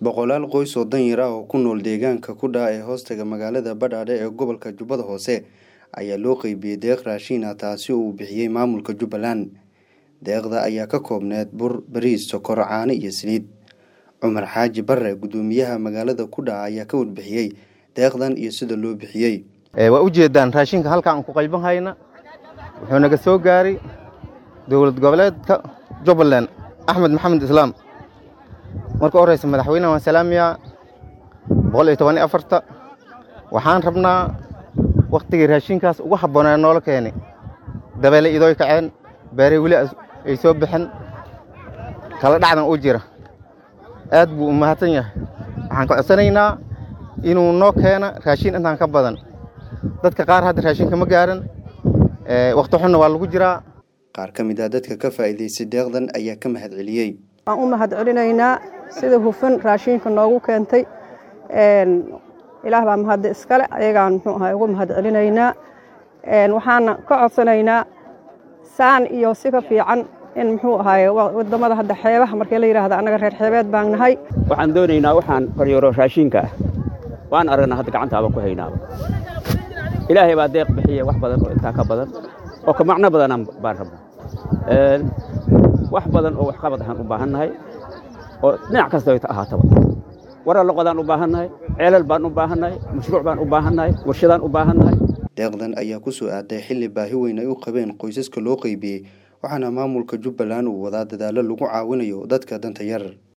boqolaal qoys oo danyar ah oo ku nool deegaanka kudha ee hoostaga magaalada badhaadhe ee gobolka jubbada hoose ayaa loo qeybiyey deeq raashin ah taasi oo uu bixiyey maamulka jubbaland deeqda ayaa ka koobneed bur bariis sokor caano iyo saliid cumar xaaji bare guddoomiyaha magaalada kudha ayaa ka warbixiyey deeqdan iyo sida loo bixiyey waa ujeedaan raashinka halka aan ku qayban hayna wuxuu naga soo gaaray dowlad goboleedka jubbaland axmed maxamed islaam marka horeysa madaxweynaha waan salaamayaa boqol iyo toban iyo afarta waxaan rabnaa wakhtigii raashinkaas ugu habboonaa noola keenay dabeele idooy kaceen beerey weli ay soo baxeen kala dhacdan u jira aad buu u mahadsan yahay waxaan ka codsanaynaa inuu noo keena raashin intaan ka badan dadka qaar hadda raashinka ma gaaran wakhti xunna waa lagu jiraa qaar ka mid ah dadka ka faa'iidaystay deeqdan ayaa ka mahad celiyey waan u mahad celinaynaa sida hufan raashinka noogu keentay ilaah baa mahadda iskale ayagaan muxuu ahay ugu mahad celinaynaa waxaana ka codsanaynaa saan iyo si ka fiican in muxuu ahaay wadamada hadda xeebaha markii la yidhaahda annaga reer xeebeed baan nahay waxaan doonaynaa waxaan koryooro raashinka ah waan aragnaa hadda gacantaaba ku haynaaba ilaahay baa deeq bixiya wax badan oo intaa ka badan oo ka macno badanaan baan rabnaa wax badan oo waxqabad ahaan u baahannahay oo dhinac kasta ay ahaataba warar loqodaan u baahannahay ceelal baan u baahannahay mashruuc baan u baahannahay warshadaan u baahannahay deeqdan ayaa ku soo aaday xilli baahi weyn ay u qabeen qoysaska loo qeybiyey waxaana maamulka jubbaland uu wadaa dadaallo lagu caawinayo dadka danta yar